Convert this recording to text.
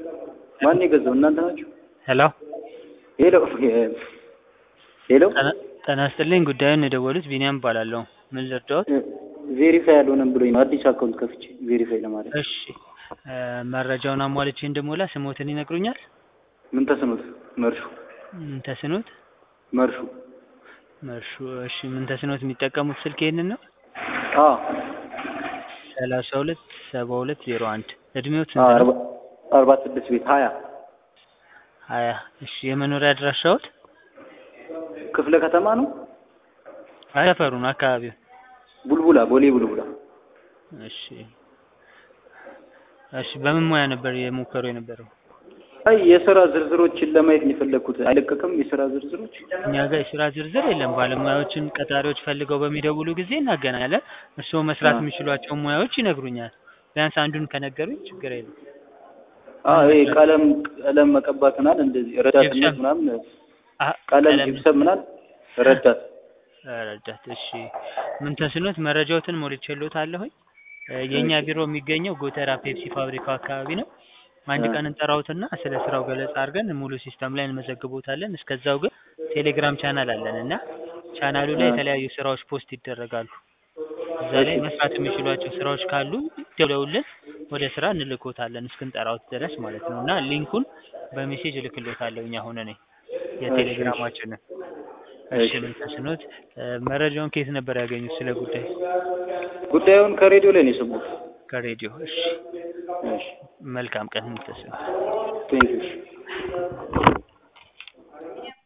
ማን የገዛው? እናንተ ናችሁ? ሄሎ ሄሎ ሄሎ ጤና- ጤና ይስጥልኝ። ጉዳዩን የደወሉት ቢኒያም እባላለሁ። ምን ልርዳዎት? ቬሪፋይ አልሆነም ብሎኝ ነው አዲስ አካውንት ከፍቼ ቬሪፋይ ለማድረግ። እሺ እ መረጃውን አሟልቼ እንድሞላ ስሞትን ይነግሩኛል? ምን ተስኖት? መርሹ ምን ተስኖት? መርሹ መርሹ። እሺ ምን ተስኖት የሚጠቀሙት ስልክ ይሄንን ነው? አ ሰላሳ ሁለት ሰባ ሁለት ዜሮ አንድ እድሜዎት አ ስንት አርባ ነው? አርባ ስድስት ቤት ሀያ ሀያ እሺ የመኖሪያ አድራሻዎት? ክፍለ ከተማ ነው። አይ ሰፈሩን አካባቢው ቡልቡላ ቦሌ ቡልቡላ። እሺ እሺ በምን ሙያ ነበር የሞከሩ የነበረው? አይ የስራ ዝርዝሮችን ለማየት ነው የፈለግኩት። አይለቀቅም የስራ ዝርዝሮች? እኛ ጋር የስራ ዝርዝር የለም። ባለሙያዎችን ቀጣሪዎች ፈልገው በሚደውሉ ጊዜ እናገናኛለን። እርስዎ መስራት አ የሚችሏቸውን ሙያዎች ይነግሩኛል። ቢያንስ አንዱን ከነገሩኝ ችግር የለም። አ ምን ይሄ መስራት ቀለም ቀለም መቀባት ምናምን እንደዚህ ረዳትነት ጂፕሰም ምናምን አ ቀለም ቀለም ጂፕሰም ምናምን ረዳት ረዳት። እሺ ምን ተስኖት መረጃዎትን ሞልቼልዎታለሁኝ። እ የእኛ እሺ ቢሮ የሚገኘው ጎተራ ፔፕሲ ፋብሪካው አካባቢ ነው። አንድ አ ቀን እንጠራዎትና ስለ ስራው ገለጻ አድርገን ሙሉ ሲስተም ላይ እንመዘግቦታለን። እስከዛው ግን ቴሌግራም ቻናል አለን እና ቻናሉ ላይ አ የተለያዩ ስራዎች ፖስት ይደረጋሉ። እዛ ላይ እሺ መስራት የሚችሏቸው ስራዎች ካሉ ደውለውልን ወደ ስራ እንልኮታለን እስክንጠራዎት ድረስ ማለት ነው። እና ሊንኩን በሜሴጅ እልክልዎታለሁ እኛ ሆነ ነኝ እሺ እሺ የቴሌግራማችንን። እሺ እሺ ምን ተስኖት እ መረጃውን ከየት ነበር ያገኙት ስለ ጉዳይ? ጉዳዩን ከሬዲዮ ላይ ነው የሰማሁት። ከሬዲዮ። እሺ እሺ መልካም ቀን ምን ተስኖት። ቴንኪው